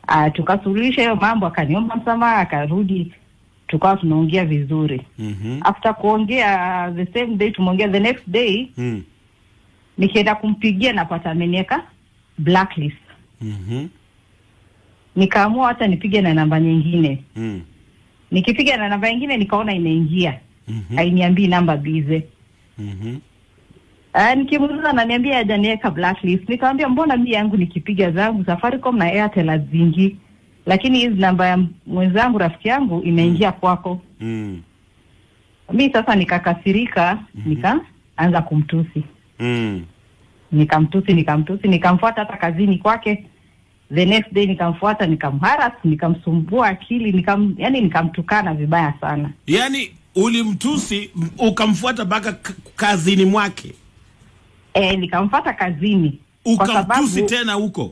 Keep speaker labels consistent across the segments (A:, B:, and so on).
A: uh, tukasuluhisha hiyo mambo, akaniomba msamaha, akarudi, tukawa tunaongea vizuri.
B: Mhm.
A: After kuongea the same day, tumeongea the next day,
B: Mm.
A: nikienda kumpigia napata ameniweka blacklist.
B: Mhm.
A: Nikaamua hata nipige na namba nyingine.
B: Mm.
A: Nikipiga na namba nyingine nikaona inaingia,
B: Mhm.
A: hainiambii namba bize.
B: Mhm.
A: Uh, nikimuuliza ananiambia hajaniweka blacklist. Nikamwambia mbona mi yangu nikipiga zangu Safaricom na Airtel haziingii, lakini hizi namba ya mwenzangu rafiki yangu inaingia kwako.
B: Mm.
A: Mi sasa nikakasirika, nikaanza kumtusi,
B: Mm.
A: nikamtusi, nikamtusi, nikamfuata hata kazini kwake. The next day nikamfuata, nikamharas, nikamsumbua akili, nikam, yani nikamtukana vibaya sana.
B: Yaani ulimtusi m- ukamfuata mpaka k- kazini mwake
A: E, nikamfuata kazini kwa
B: ukamtusi
A: sababu
B: tena huko.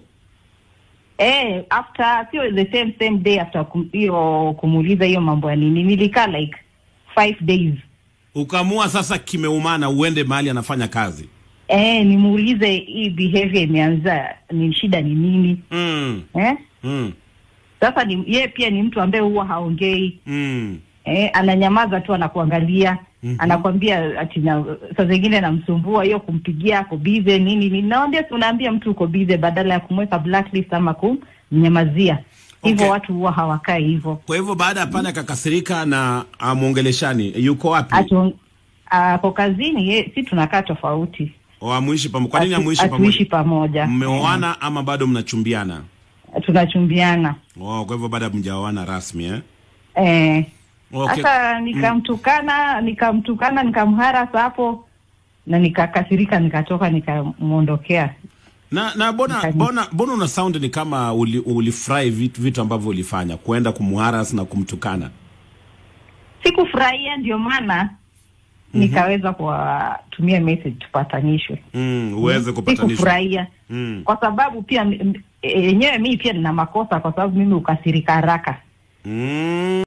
A: Eh, after sio the same same day after kum- hiyo kumuuliza hiyo mambo ya nini, nilikaa like five days
B: Ukamua sasa kimeumana uende mahali anafanya kazi.
A: eh, nimuulize hii behavior imeanza ni shida ni nini
B: Mm.
A: eh?
B: Mm.
A: Sasa ni yeye pia ni mtu ambaye huwa haongei
B: Mm.
A: eh, ananyamaza tu, anakuangalia
B: Mhm.
A: anakwambia ati na saa zingine namsumbua hiyo kumpigia ako bize nini nini. Naambia unaambia mtu uko bize badala ya kumweka blacklist ama kumnyamazia hivyo.
B: Okay.
A: Watu huwa hawakai hivyo.
B: Kwa hivyo baada ya pale akakasirika na amwongeleshani, yuko wapi?
A: Atu- ako kazini ye, si tunakaa tofauti,
B: O amuishi pamoja. Kwa nini
A: Hatu-
B: amuishi
A: hatuishi
B: pamoja?
A: pamoja,
B: Mmeoana ama bado mnachumbiana?
A: Eh, tunachumbiana
B: Oh, kwa hivyo bado hamjaoana rasmi eh?
A: eh.
B: Okay.
A: Sasa nikamtukana nikamtukana nikamharasa hapo na nikakasirika, nikatoka nikamwondokea.
B: Na na bona
A: Nikaji-
B: bona bona una sound ni kama uli, ulifurahi vitu, vitu ambavyo ulifanya kuenda kumharas na kumtukana.
A: Sikufurahia, ndio maana nikaweza kuwatumia message tupatanishwe.
B: Mm, uweze kupatanishwa.
A: Sikufurahia
B: Mm.
A: kwa sababu pia m- m- yenyewe mimi pia nina makosa, kwa sababu mimi ukasirika haraka
B: Mm.